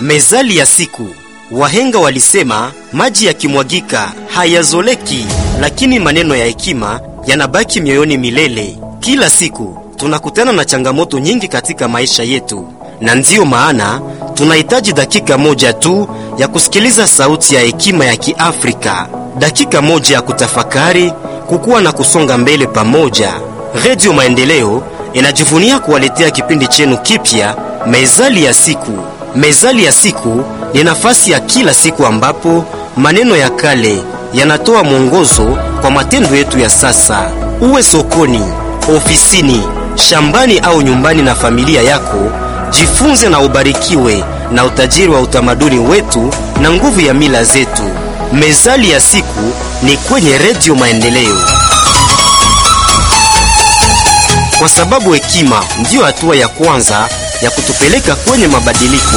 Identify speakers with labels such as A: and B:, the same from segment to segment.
A: Mezali ya siku. Wahenga walisema maji yakimwagika hayazoleki, lakini maneno ya hekima yanabaki mioyoni milele. Kila siku tunakutana na changamoto nyingi katika maisha yetu, na ndiyo maana tunahitaji dakika moja tu ya kusikiliza sauti ya hekima ya Kiafrika, dakika moja ya kutafakari, kukua na kusonga mbele pamoja. Redio Maendeleo inajivunia kuwaletea kipindi chenu kipya, Mezali ya siku. Mezali ya siku ni nafasi ya kila siku ambapo maneno ya kale yanatoa mwongozo kwa matendo yetu ya sasa. Uwe sokoni, ofisini, shambani au nyumbani na familia yako, jifunze na ubarikiwe na utajiri wa utamaduni wetu na nguvu ya mila zetu. Mezali ya siku ni kwenye Redio Maendeleo, kwa sababu hekima ndiyo hatua ya kwanza ya kutupeleka kwenye mabadiliko.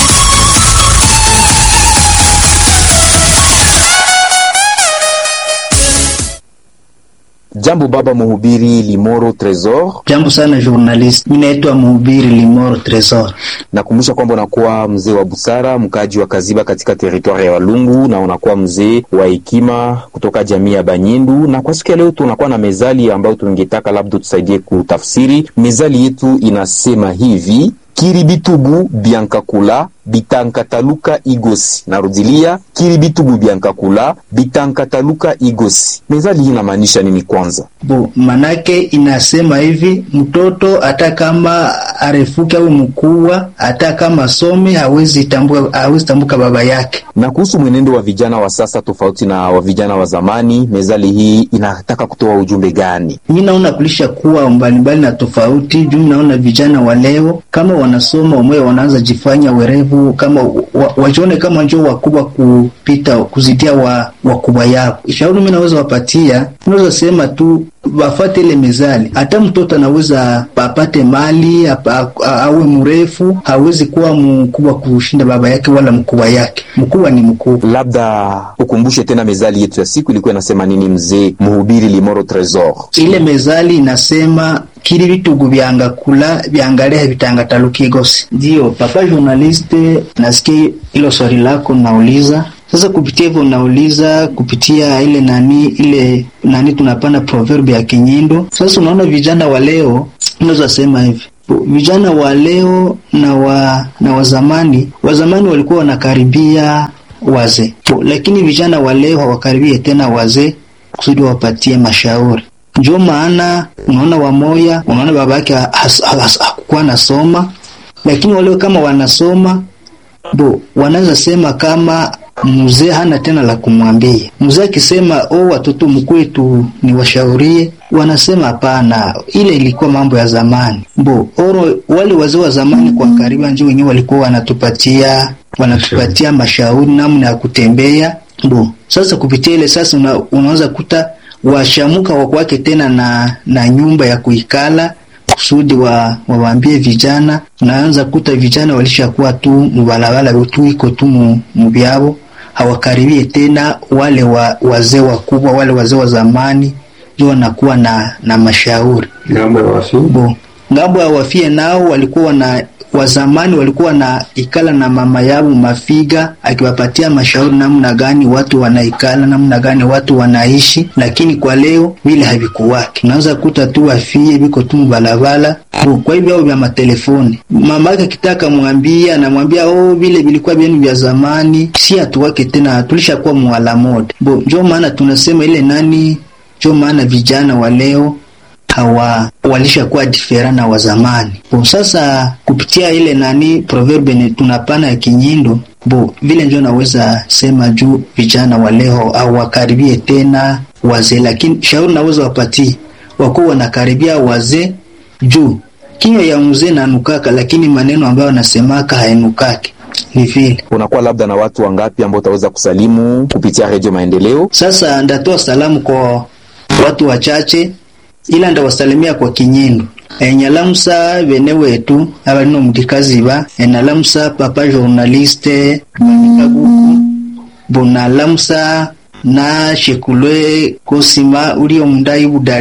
B: Jambo baba mhubiri Limoro Tresor.
C: Jambo sana journalist, mimi naitwa mhubiri Limoro Tresor.
B: Nakumbusha kwamba unakuwa mzee wa busara, mkaaji wa Kaziba katika teritwari ya Walungu, na unakuwa mzee wa hekima kutoka jamii ya Banyindu. Na kwa siku ya leo tunakuwa na mezali ambayo tungetaka labda tusaidie kutafsiri. Mezali yetu inasema hivi: kiribitubu biankakula bitankataluka igosi. Narudilia, kiribitubu biankakula bitankataluka igosi. Mezali hii inamaanisha nini? Kwanza
C: Bo, manake inasema hivi, mtoto hata kama arefuke au mkubwa, hata kama some hawezi tambuka, hawezi tambuka baba yake.
B: na kuhusu mwenendo wa vijana wa sasa tofauti na wa vijana wa zamani, mezali hii inataka kutoa ujumbe gani?
C: Mi naona kulisha kuwa mbalimbali na tofauti juu naona vijana wa leo kama wanasoma umoja, wanaanza jifanya werevu kama wa, wajione kama njo wakubwa kupita kuzidia wa wakubwa yao. Shauri mi naweza wapatia, naweza sema tu wafate ile mezali. Hata mtoto anaweza apate mali apa, awe mrefu, hawezi kuwa mkubwa kushinda baba yake wala mkubwa yake. Mkubwa ni mkubwa.
B: Labda ukumbushe tena mezali yetu ya siku ilikuwa inasema nini, mzee mhubiri Limoro Tresor?
C: Ile mezali inasema kili bitugu byanga kula byangaleha bitangataluka igosi. Ndiyo papa journaliste, nasikia ilo swali lako nauliza sasa kupitia hivyo unauliza kupitia ile nani ile nani tunapanda proverb ya Kinyindo. Sasa unaona vijana wa leo, unaweza sema hivi vijana wa leo na wa na wa zamani, wa zamani walikuwa wanakaribia wazee, lakini vijana wa leo hawakaribie tena wazee kusudi wapatie mashauri. Ndio maana unaona wamoya, unaona baba yake hakukuwa anasoma, lakini waleo kama wanasoma bo, wanaweza sema kama mzee hana tena la kumwambia. Mzee akisema oh, watoto mkwetu ni washaurie, wanasema hapana, ile ilikuwa mambo ya zamani. Bo oro wale wazee wa zamani kwa karibu njo wenyewe walikuwa wanatupatia wanatupatia mashauri namna ya kutembea. Bo sasa kupitia ile sasa una, unaweza kuta washamuka wakwake tena na na nyumba ya kuikala kusudi wa wawaambie vijana. Unaanza kuta vijana walishakuwa tu mubalabala tu iko tu mubyabo, hawakaribie tena wale wa, wazee wakubwa wale wazee wa zamani, ndio wanakuwa na na mashauri
D: ngambo ya wafie
C: bo ngambo ya wafie nao walikuwa na wa zamani walikuwa na ikala na mama yao mafiga, akiwapatia mashauri namna gani watu wanaikala, namna gani watu wanaishi. Lakini kwa leo vile havikuwake, unaweza kuta tu wafie biko tu balabala. Kwa hivyo vya matelefoni, mama yake akitaka mwambia, anamwambia oh, vile vilikuwa vyenu vya zamani, si hatuwake tena, tulishakuwa mwala mode bo. Ndio maana tunasema ile nani, ndio maana vijana wa leo hawa walishakuwa difera na wa zamani. Bo sasa kupitia ile nani proverbe ni tunapana ya Kinyindo, bo vile ndio naweza sema juu vijana wa leo au wakaribie tena wazee, lakini shauri naweza wapatie wako wanakaribia wazee juu kinywa ya mzee nanukaka, lakini maneno ambayo anasemaka hainukake ni vile.
B: Unakuwa labda na watu wangapi ambao utaweza kusalimu kupitia Redio Maendeleo?
C: Sasa ndatoa salamu kwa watu wachache ila ndawasalimia kwa Kinyindo enyalamusa bene wetu abalino mutikaziba enalamusa papa journaliste manikaguku bonalamusa na shekulwe kosima uli omundayi budali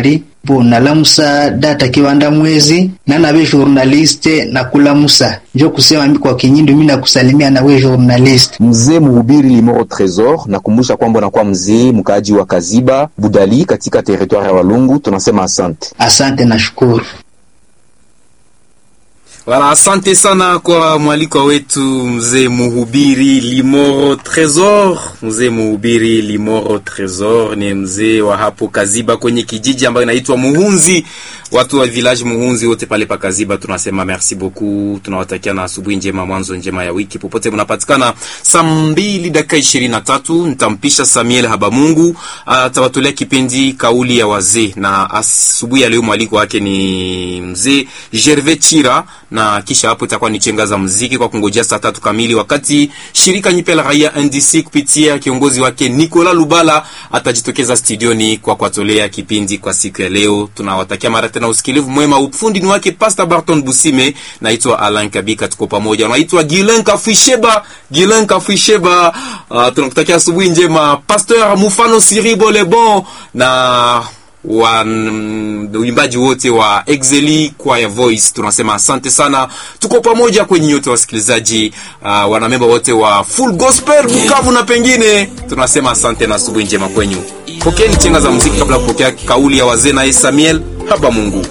C: bo nalamusa data kiwanda mwezi na nawe journaliste nakulamusa njo kusema mi kwa kinyindu mi nakusalimia nawe journaliste
B: Mzee mhubiri Limoro Tresor, nakumbusha kwamba unakuwa mzee mkaaji wa Kaziba Budali katika teritwari ya Walungu. Tunasema asante.
C: asante na shukuru
D: Wala, asante sana kwa mwaliko wetu mzee muhubiri Limoro Tresor. Mzee muhubiri Limoro Tresor ni mzee wa hapo Kaziba kwenye kijiji ambayo inaitwa Muhunzi. Watu wa village Muhunzi wote pale pa Kaziba tunasema merci beaucoup, tunawatakia na asubuhi njema, mwanzo njema ya wiki popote mnapatikana. Saa mbili dakika ishirini na tatu nitampisha Samuel Habamungu atawatolea kipindi kauli ya wazee, na asubuhi ya leo mwaliko wake ni mzee Gervais Chira na kisha hapo itakuwa ni chenga za muziki kwa kungojea saa tatu kamili, wakati shirika nyipe la raia NDC kupitia kiongozi wake Nicolas Lubala atajitokeza studioni kwa kuwatolea kipindi kwa siku ya leo. Tunawatakia mara tena usikilivu mwema. Ufundi ni wake Pastor Barton Busime, naitwa Alan Kabika, tuko pamoja. Naitwa Gilen Kafisheba, Gilen Kafisheba. Uh, tunakutakia asubuhi njema. Pasteur Mufano Siribo Lebon na wa uimbaji wote wa Exeli Choir Voice tunasema asante sana, tuko pamoja kwenye nyote wasikilizaji, uh, wanamemba wote wa Full Gospel Bukavu na pengine, tunasema asante na asubuhi njema kwenyu. Pokeeni chenga za muziki kabla ya kupokea kauli ya wazee na Samuel haba Mungu